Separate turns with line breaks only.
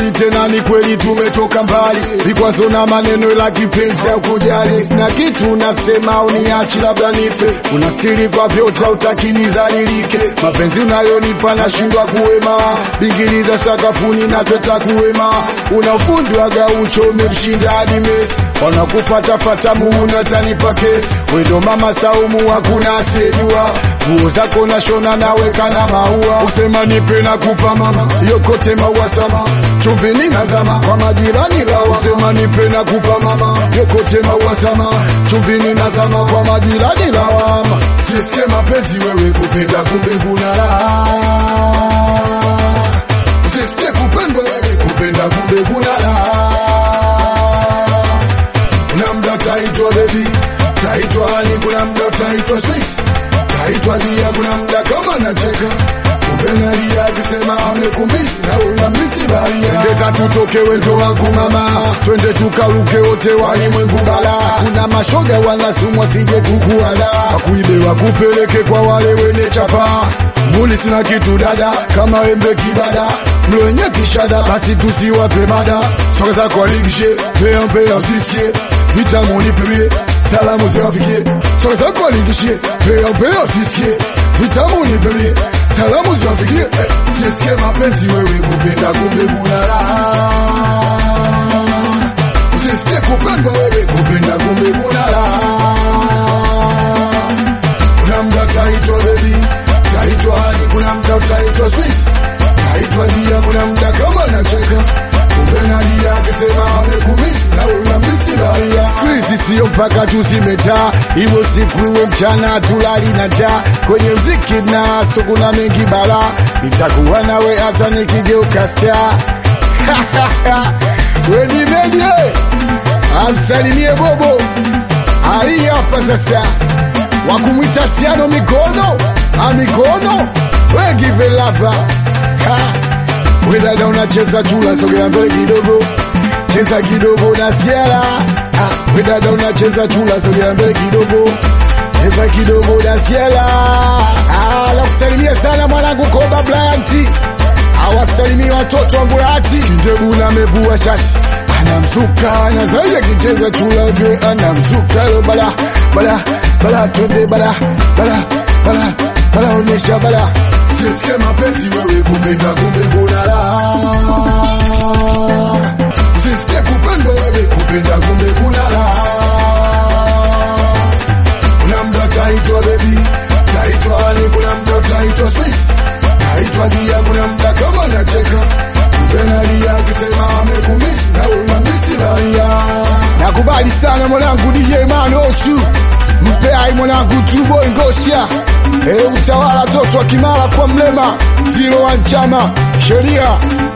kweli tena ni kweli tumetoka mbali, vikwazo na maneno la kipenzi ya kujali, sina kitu nasema uniachi labda nife, unastiri kwa vyote utaki nizalilike, mapenzi unayonipa nashindwa kuwema, bingili za sakafuni na tweta kuwema, una ufundi wa gaucho umemshinda hadi Messi, wanakufatafata muuna tanipa kesi, wedo mama Saumu hakuna asiyejua, nguo zako nashona naweka na maua, usema nipe na kupa mama, yokote maua sama, chumbini nazama kwa majirani lawa, usema nipe na kupa mama, yokote maua sama, chumbini nazama kwa majirani lawama, sisikie mapenzi wewe kupenda kumbe kuna raha Usisikie kupendwa wewe kupenda kumbe kuna raha. Kuna mda utaitwa baby, utaitwa hani, kuna mda utaitwa sweet, utaitwa lia, kuna mda kama nacheka kumbe nalia akisema amekumisi na unamisi baria. Ndeka tutoke wendo wangu mama, twende tukaruke wote walimwengu bala. Kuna mashoga wanasumwa sije kukuala, wakuibe wakupeleke kwa wale wenye chapa muli sina kitu dada, kama embe kibada mlenye kishada, basi tusiwape mada. Soka zako aligishe pea mpea usisikie vitamu nipimie salamu ziwafikie. Soka zako aligishe pea mpea usisikie vitamu nipimie salamu ziwafikie. Eh, Usisikie mapenzi wewe kupenda kumbe kuna raha. Usisikie kupendwa wewe kupenda kumbe kuna raha kuna mda utaitwa baby, utaitwa hadi, kuna mda utaitwa sweet, utaitwa dia, kuna mda kama nacheka kumbe nalia akisema amekumisi na unamisi baria. Squeeze sio mpaka tuzimetaa, iwe siku iwe mchana, tulali na njaa kwenye mziki na so kuna mengi bala, nitakuwa nawe hata nikigeuka star Weni medie amsalimie Bobo ali hapa sasa wakumwita siano mikono a mikono wegive lava we dada unacheza chula sogea mbele kidogo cheza kidogo nasikiala we dada unacheza chula sogea mbele kidogo cheza kidogo nasikiala la kusalimia sana mwanangu koba blanti awasalimie watoto wa Mburati Kindebuna amevua shati anamzuka na zaidi akicheza chula vyo anamzuka lo bala bala bala twende bala bala bala bala onyesha bala sisikie mapenzi wewe kupenda kumbe kuna raha sisikie kupendwa wewe kupenda kumbe kuna raha kuna mda utaitwa baby utaitwa hani kuna mda utaitwa sweet utaitwa dia kuna mda kama nacheka kumbe nalia akisema amekumisi na unamisi baria nakubali sana mwanangu DJ Manochu mpeai mwanangu tubo ngosha e utawala toto wa kimara kwa mlema zilo wa chama sheria